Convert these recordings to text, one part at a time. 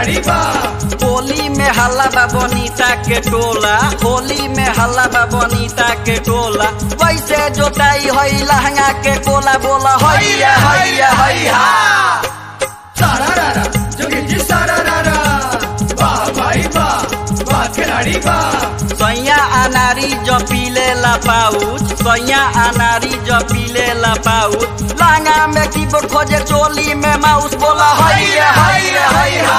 खिलाड़ी बा होली में हल्ला बा बनीता के टोला होली में हल्ला बा बनीता के टोला वैसे जोताई हई लहंगा के कोला बोला हैया हैया हैया सारा रारा जोगी जी सारा रारा वाह भाई वाह वाह खिलाड़ी बा सैया अनारी जो पीले ला पाउच सैया अनारी जो पीले ला पाउच लहंगा में कीबोर्ड खोजे चोली में माउस बोला हैया हैया हैया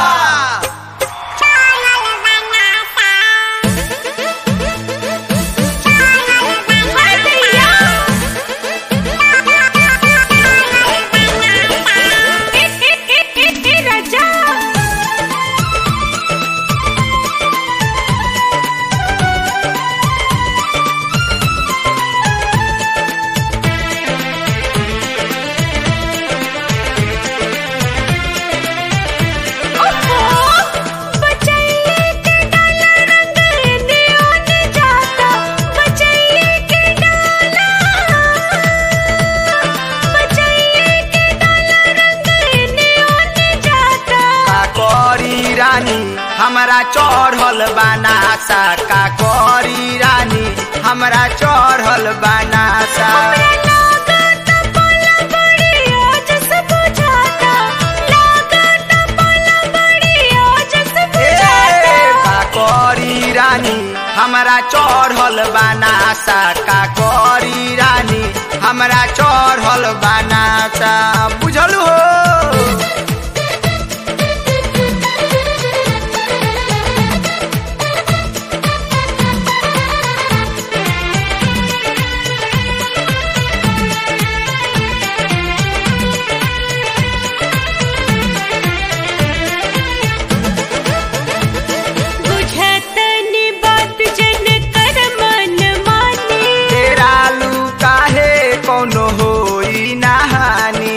काकोरी रानी हमरा चढ़ल बनासा काकोरी रानी हमरा चढ़ल बनासा काकोरी रानी हमरा चढ़ल बनासा काकोरी रानी हमरा चढ़ल बनासा बुझल हो तेरा लू काहे कोनो होई नहानी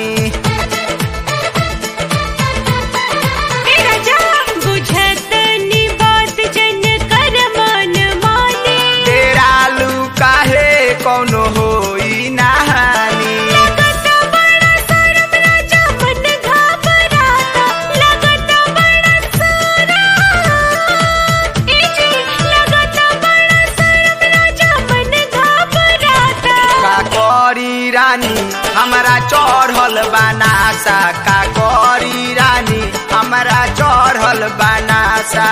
तेरा लू काहे कोनो होई नहानी काकोरी रानी हमरा चढ़ल बनासा काकोरी रानी हमरा चढ़ल बनासा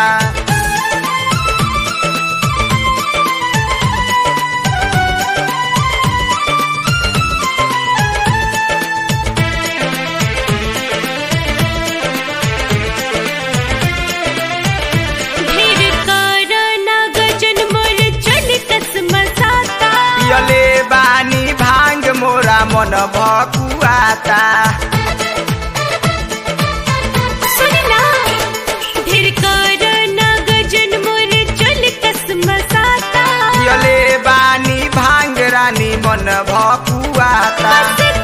पियले बानी भांग मोरा मन भकुआता पियले बानी भांग रानी मन भकुआता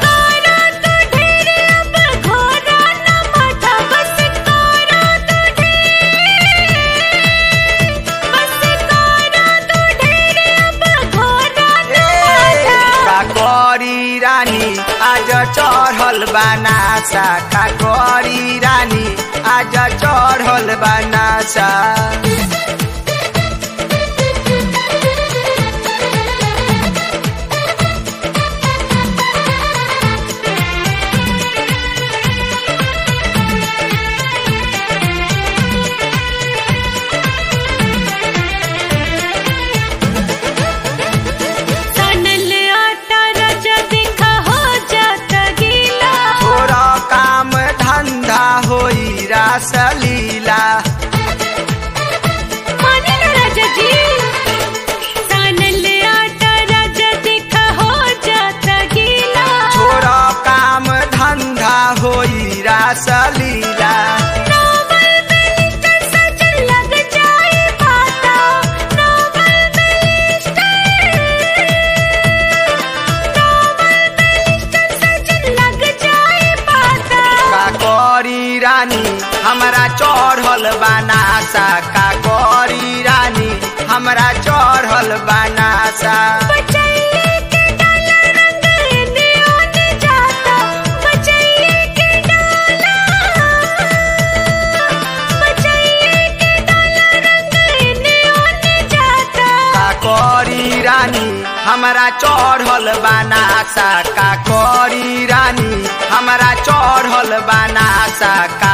काकोरी रानी आज चढ़ल बनासा काकोरी रानी आज चढ़ल बनासा थोड़ा काम धंधा होई रासलीला थोड़ा काम धंधा होई रासलीला काकोरी रानी हमरा चढ़ल बनासा काकोरी रानी हमरा चढ़ल बनासा बचाइए के डाला हमरा चढ़ल बनासा का करी रानी हमरा चढ़ल बनासा का